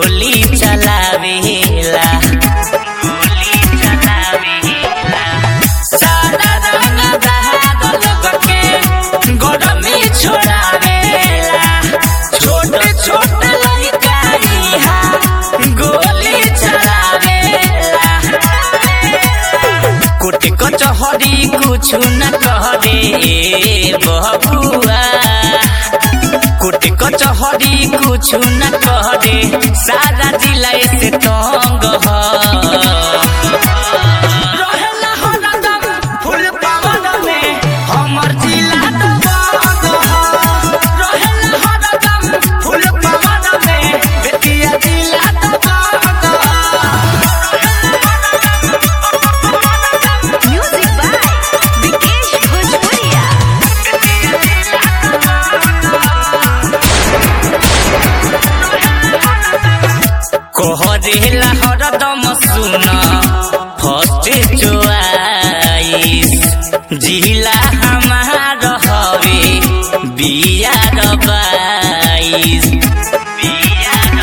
गोली चलावेला गोली चलावेला सारा रंग दहाड़ लोग के गोड़ में छोड़ावेला छोटे छोटे लड़का इहाँ गोली चलावेला कोटे कचहरी कुछ न करे बबुआ कोटे कचहरी कुछ न करे सारा जिला से तंग ह रहेला हरदम फुल पवन में हमर जिला दबंग ह। रहेला हरदम फुल पवन में बेतिया जिला दबंग ह। Music by Vikesh Bhojpuria. कोहरेला हरदम सुन फर्स्ट चोआइस जिला हमार हवे बियार बाईस बियार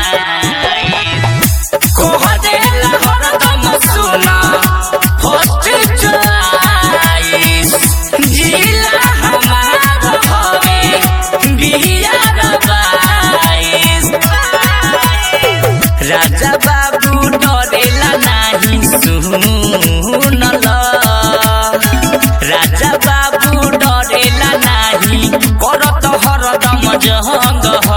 बाईस कोहरेला हरदम सुन फर्स्ट चोआइस जिला हमार हवे बियार बाईस राजा बाबू डरेला नाही सुनल राजा बाबू डरेला नाही करत हरदम जहंग ह।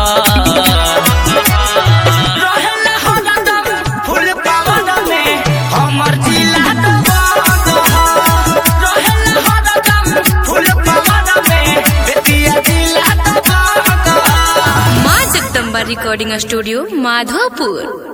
रहेला हरदम फुल पवन में हमर जिला दबंग ह। रहेला हरदम फुल पवन में बेतिया जिला दबंग ह। माँ जगदम्बा रिकॉर्डिंग स्टूडियो माधोपुर